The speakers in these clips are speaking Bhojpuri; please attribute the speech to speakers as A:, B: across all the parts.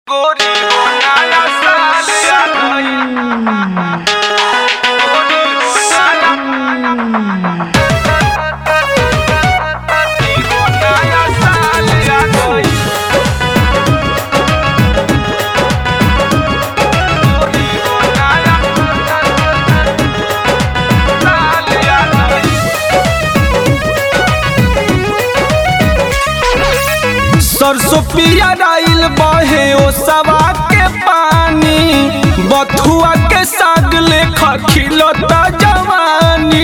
A: गोरी हो नया साल आ गइल गोरी हो नया हो नया साल आ गइल गोरी हो नया साल आ गइल
B: सरसों पिया डाइल बहे ओ सवा के पानी बथुआ के साग लेखा खिलता जवानी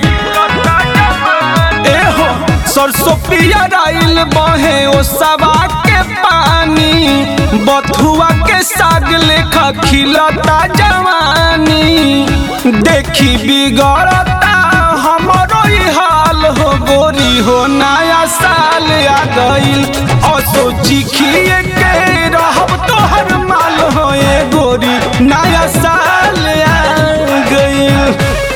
B: ए हो सरसों पिया डाइल बहे ओ सवा के पानी बथुआ के साग लेखा खिलता जवानी देखी बिगड़ता हमरो ही हाल हो गोरी हो नया साल आ गइल और सोची खिए के रहब तोहर माल हो ए गोरी नया साल आ गइल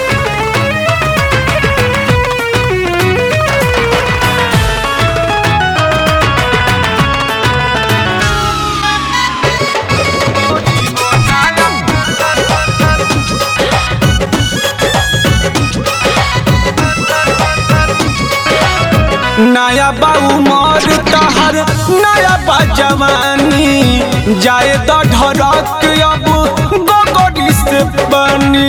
B: नया बाऊ मर तहर नया बा जवानी जाए तो ढरक अब गोगोडी से बनी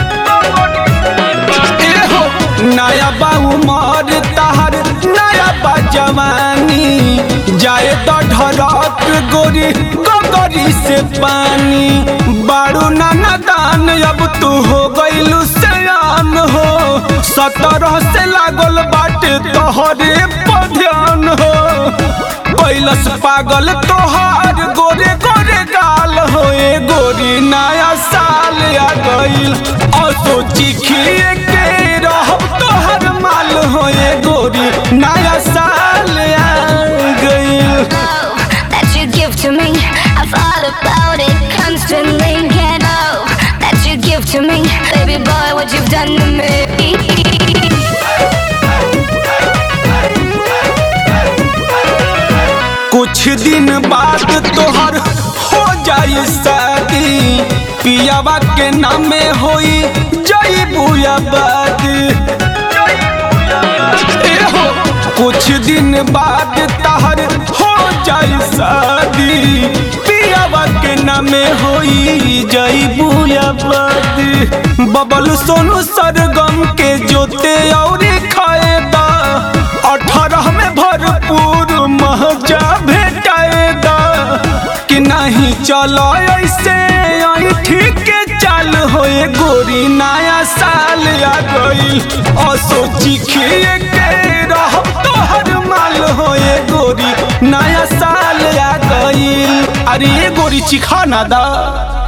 B: ए हो नया बाऊ मर तहर नया बा जवानी जाए तो ढरक गोरी गोगोडी से पानी बारू नाना दान अब तू हो गइलू सयान हो सतरह से लागल बाटे तोहरे पर ध्यान हो कैलस पागल तोहार गोरे गोरे गाल हो ए गोरी नया साल आ गइल और सोची खिए के रहब तोहर माल हो ए गोरी नया साल आ गइल
C: that you give to me. I thought about it constantly. Can't know that you give to me, baby boy. What you've done to me.
B: कुछ दिन बाद तोहर हो जाई शादी पियावा के नामे होई जई बुयाबाद ए हो कुछ दिन बाद तहर हो जाई शादी पियावा के नामे होई जई बुयाबाद बबल सोनू सरगम के जोते और खाएदा अठारह में भरपूर महजा भेटाएगा कि नहीं चलो ऐसे आई ठीक के चाल होए गोरी नया साल आ गइल और सोची खिए के रहब तोहर माल होए गोरी नया साल आ गइल अरे ये गोरी चिखा ना दा